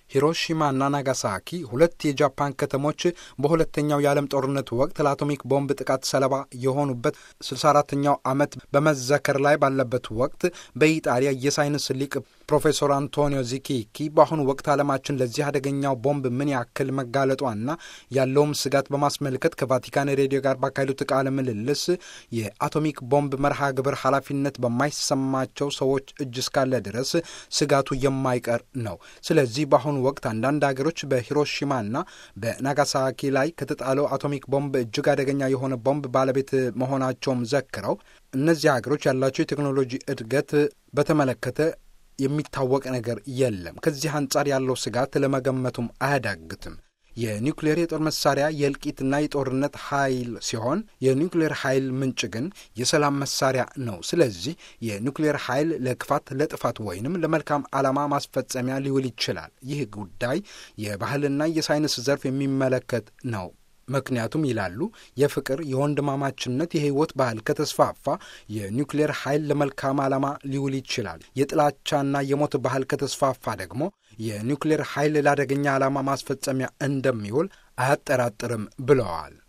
ሂሮሺማና ናጋሳኪ ሁለት የጃፓን ከተሞች በሁለተኛው የዓለም ጦርነት ወቅት ለአቶሚክ ቦምብ ጥቃት ሰለባ የሆኑበት 64ኛው ዓመት በመዘከር ላይ ባለበት ወቅት በኢጣሊያ የሳይንስ ሊቅ ፕሮፌሰር አንቶኒዮ ዚኪኪ በአሁኑ ወቅት ዓለማችን ለዚህ አደገኛው ቦምብ ምን ያክል መጋለጧና ያለውም ስጋት በማስመልከት ከቫቲካን ሬዲዮ ጋር ባካሄዱት ቃለ ምልልስ የአቶሚክ ቦምብ መርሃ ግብር ኃላፊነት በማይሰማቸው ሰዎች እጅ እስካለ ድረስ ስጋቱ የማይቀር ነው። ስለዚህ በአሁኑ ወቅት አንዳንድ ሀገሮች በሂሮሺማና በናጋሳኪ ላይ ከተጣለው አቶሚክ ቦምብ እጅግ አደገኛ የሆነ ቦምብ ባለቤት መሆናቸውም ዘክረው እነዚህ ሀገሮች ያላቸው የቴክኖሎጂ እድገት በተመለከተ የሚታወቅ ነገር የለም። ከዚህ አንጻር ያለው ስጋት ለመገመቱም አያዳግትም። የኒውክሌር የጦር መሳሪያ የእልቂትና የጦርነት ኃይል ሲሆን የኒውክሌር ኃይል ምንጭ ግን የሰላም መሳሪያ ነው። ስለዚህ የኒውክሌር ኃይል ለክፋት፣ ለጥፋት ወይንም ለመልካም ዓላማ ማስፈጸሚያ ሊውል ይችላል። ይህ ጉዳይ የባህልና የሳይንስ ዘርፍ የሚመለከት ነው። ምክንያቱም ይላሉ የፍቅር የወንድማማችነት የህይወት ባህል ከተስፋፋ የኒውክሌር ኃይል ለመልካም ዓላማ ሊውል ይችላል። የጥላቻና የሞት ባህል ከተስፋፋ ደግሞ የኒውክሌር ኃይል ለአደገኛ ዓላማ ማስፈጸሚያ እንደሚውል አያጠራጥርም ብለዋል።